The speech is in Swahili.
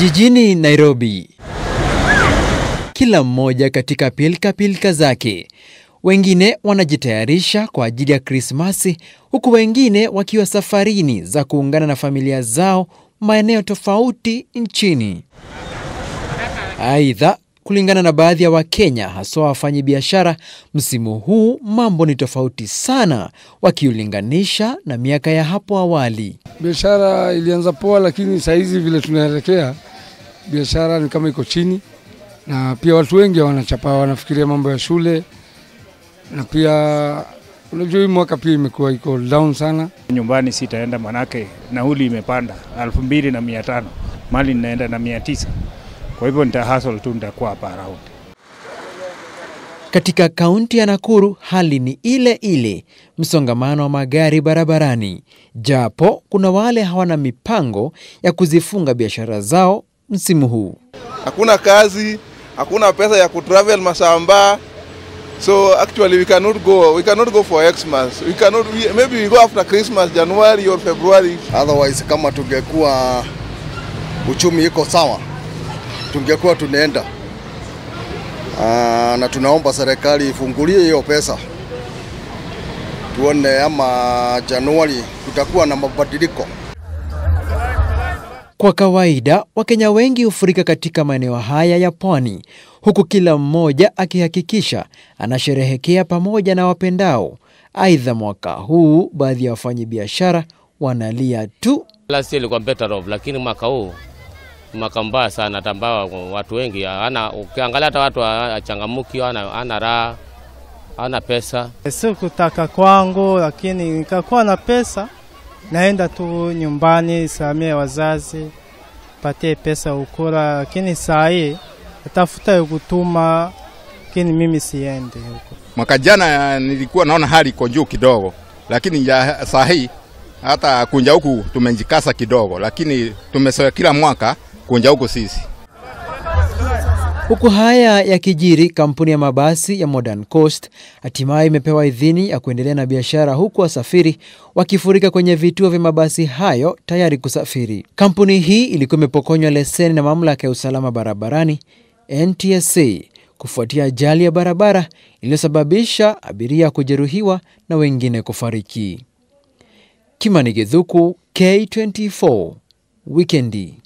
Jijini Nairobi, kila mmoja katika pilka pilka zake. Wengine wanajitayarisha kwa ajili ya Krismasi, huku wengine wakiwa safarini za kuungana na familia zao maeneo tofauti nchini. Aidha, kulingana na baadhi ya Wakenya haswa wafanyabiashara, msimu huu mambo ni tofauti sana wakiulinganisha na miaka ya hapo awali. Biashara ilianza poa, lakini saa hizi vile tunaelekea, biashara ni kama iko chini, na pia watu wengi wanachapa, wanafikiria mambo ya shule, na pia unajua hii mwaka pia imekuwa iko down sana. Nyumbani sitaenda manake nauli imepanda elfu mbili na mia tano mali ninaenda na mia tisa kwa hivyo nita hustle tu, nitakuwa hapa around. Katika kaunti ya Nakuru hali ni ile ile, msongamano wa magari barabarani, japo kuna wale hawana mipango ya kuzifunga biashara zao msimu huu. hakuna kazi, hakuna pesa ya kutravel Masamba. So actually we cannot go, we cannot go for Xmas. We cannot, we, maybe we go after Christmas, January or February. Otherwise kama tungekuwa uchumi iko sawa, tungekuwa tunaenda. Aa, na tunaomba serikali ifungulie hiyo pesa, tuone ama Januari kutakuwa na mabadiliko. Kwa kawaida Wakenya wengi hufurika katika maeneo haya ya pwani, huku kila mmoja akihakikisha anasherehekea pamoja na wapendao. Aidha, mwaka huu baadhi ya wafanyabiashara wanalia tu. Last year ilikuwa better off, lakini mwaka huu ni mwaka mbaya sana, hata ambao watu wengi hana, ukiangalia hata watu achangamuki, hana hana raha, hana pesa. Si kutaka kwangu, lakini nikakuwa na pesa, naenda tu nyumbani samia wazazi patie pesa ukura, lakini saa hii atafuta kutuma, lakini mimi siendi huko. Mwaka jana nilikuwa naona hali iko juu kidogo, lakini ya saa hii hata kunja huku tumejikasa kidogo, lakini tumesoea kila mwaka kunja huku sisi. Huku haya yakijiri, kampuni ya mabasi ya Modern Coast hatimaye imepewa idhini ya kuendelea na biashara, huku wasafiri wakifurika kwenye vituo vya mabasi hayo tayari kusafiri. Kampuni hii ilikuwa imepokonywa leseni na mamlaka ya usalama barabarani NTSA kufuatia ajali ya barabara iliyosababisha abiria kujeruhiwa na wengine kufariki. Kimani Githuku, K24, Wikendi.